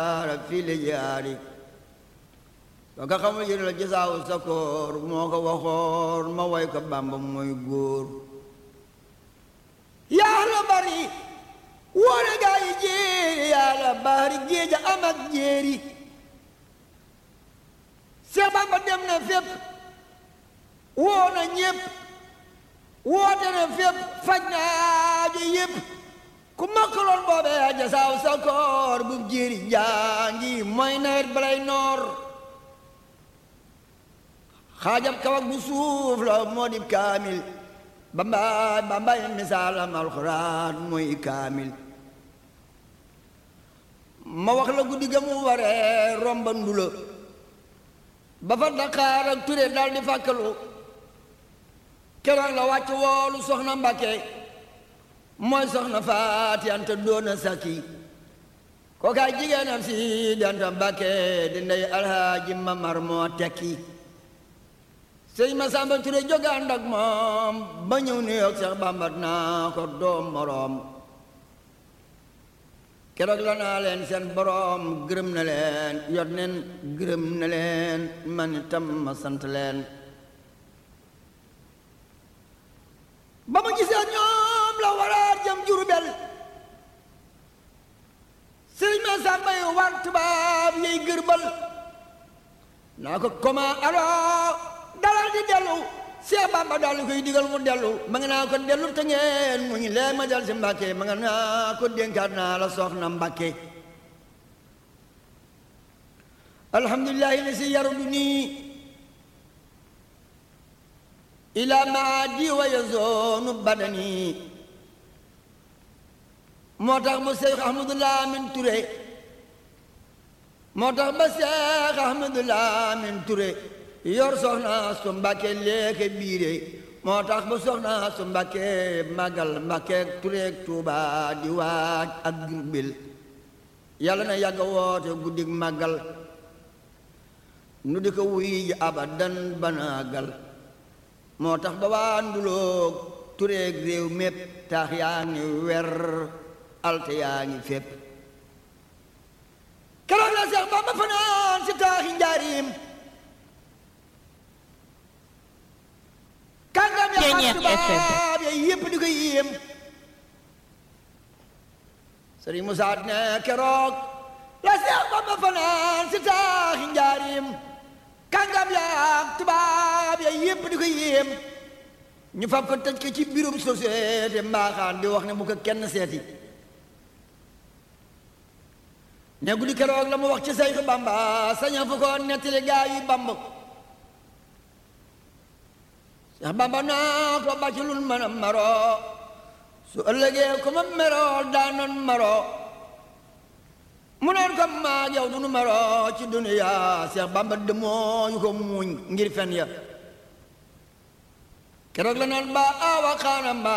fii la jaari ba nga xamul yéen la gisaaw sa koor moo ko waxoon ma way ko bàmba mooy góor yaa la bari woone gaa yi jéeri yaa la bari géeja am ak jéeri Seex Bàmba dem na fépp woo na ñépp woote na fépp faj na aajo yépp ku makkaloon boobee a jasaaw sa koor bu jéeri jaangi mooy nawet balay noor xaajab kawak bu suuf la moo di kaamil bambaay bambaay misaalam alxuraan mooy kaamil ma wax la guddi ga mu waree romba ndula ba fa Dakar ak Ture dal di fàkkalu keroog la wàcc woolu soxna Mbàkke mooy soxna Faati Anta doona sakki kookaay jigéenam si danta Mbàkke di ndey alhaaji Mamar moo tekki sëñ Masamba Ture jóge ànd ak moom ba ñëw New York Seex Bàmba naa ko doom moroom keroog la naa leen seen boroom gërëm na leen yot neen gërëm na leen man itam ma sant leen ba ma gisee ñoom la waraat jëm Jurbel sëriñ ma sàmba yu war tubaab yey gërbal naa ko koma alo dalal di dellu Seex Bàmba daal di koy digal mu dellu ma nga naa ko dellu te ngeen mu ñu lee ma del si Mbàkke ma nga naa ko dénkaat naa la soxna Mbàkke alhamdulillahi li si yaru du nii ila maadi wa yazoonu badani moo tax mu Seex Ahmadu Lamin Ture moo tax ba Seex Ahmadu Lamin Ture yor soxna su Mbàkke léeke biire moo tax ba soxna su Mbàkke màggal Mbàkke Tureek Tuuba di waaj ak Jurbel yàlla na yàgg woote guddig màggal nu di ko wuy ji abadan banaagal moo tax ba waa nduloog Tureek réew mépp taax yaa ngi wer alte yaa ngi fépp keroog la Seex Bamba fanaan si taaxi njaarim kàngam ya xam tubaab ya yépp di ko yéem sëriñ Musaa ne keroog la Seex Bamba fanaan si taaxi njaarim kàngam ya tubaab ya yépp di ko yéem ñu fab ko tëj ko ci biirum société mbaaxaan di wax ne bu ko kenn seeti ne guddi keroog la mu wax ci Seex Bamba saña fu ko nettali gaa yi Bamba Seex Bamba naa ko bàccilul mën a maro su ëllëgee ko ma meroo daanoon maro mu naan ko maag yow dunu maro ci duniya Seex Bamba demoo yu ko muuñ ngir fen ya keroog la naan ba awa xaanam ba